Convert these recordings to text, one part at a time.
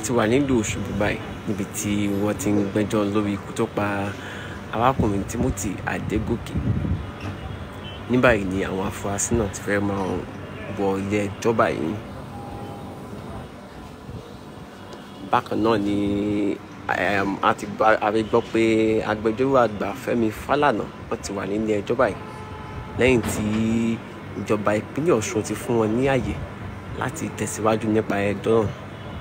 ti wà nílùú Òṣogbo báyìí níbi tí wọ́n ti ń gbẹ́jọ́ lórí ikú tó pa arákùnrin Timothy Adégòkè ní báyìí ni àwọn afurasí náà ti fẹ́ máa wọ ilé ẹjọ́ báyìí bákan náà ni a ti gbọ́ pé agbẹjọ́rò àgbà Fẹ́mi Fálànà wọ́n ti wà nílé ẹjọ́ báyìí lẹ́yìn tí ìjọba ìpínlẹ̀ Ọ̀ṣun ti fún wọn ní àyè láti tẹ̀síwájú nípa ẹjọ́ náà.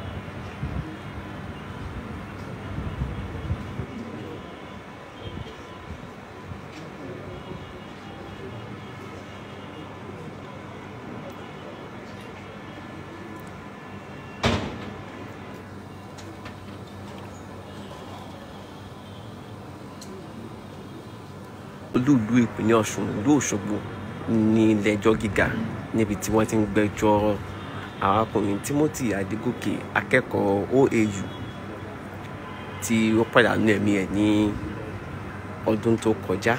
olúùlú ìpínlẹ̀ ọ̀ṣun ìlú òṣogbo ní ilé-ẹjọ́ gíga níbi tí wọ́n ti ń gbẹ́jọ́ arákùnrin timothy adégòkè akẹ́kọ̀ọ́ oau tí ó pàdánù ẹ̀mí ẹ̀ ní ọdún tó kọjá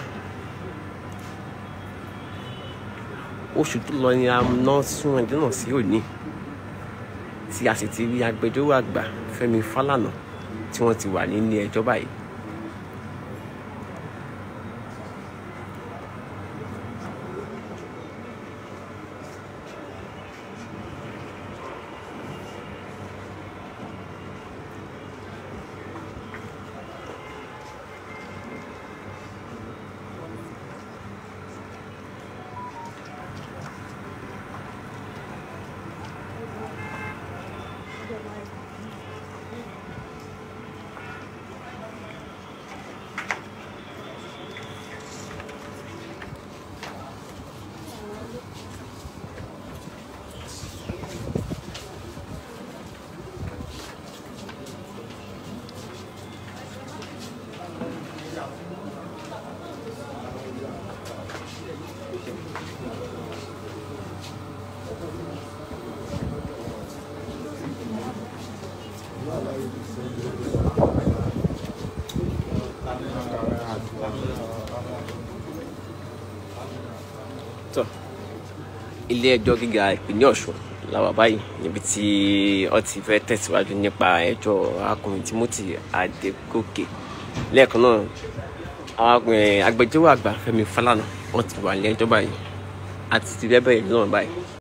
oṣù tó lọ ni a ná sún ẹjọ́ náà sí òní tí a sì ti rí agbẹjọ́rò àgbà fẹ́mi fálànà tí wọ́n ti wà nílé ẹjọ́ báyìí tó ilé ẹjọ́ gíga ìpínlẹ̀ ọ̀ṣun làwà báyìí níbi tí wọ́n ti fẹ́ tẹ̀síwájú nípa ẹjọ́ arákùnrin timothy adégòkè lẹ́ẹ̀kan náà agbẹjọ́rò àgbà fẹ́mi fálànà wọ́n ti wà ní ẹjọ́ báyìí àti ti bẹ́ẹ̀ bẹ́ẹ̀ náà báyìí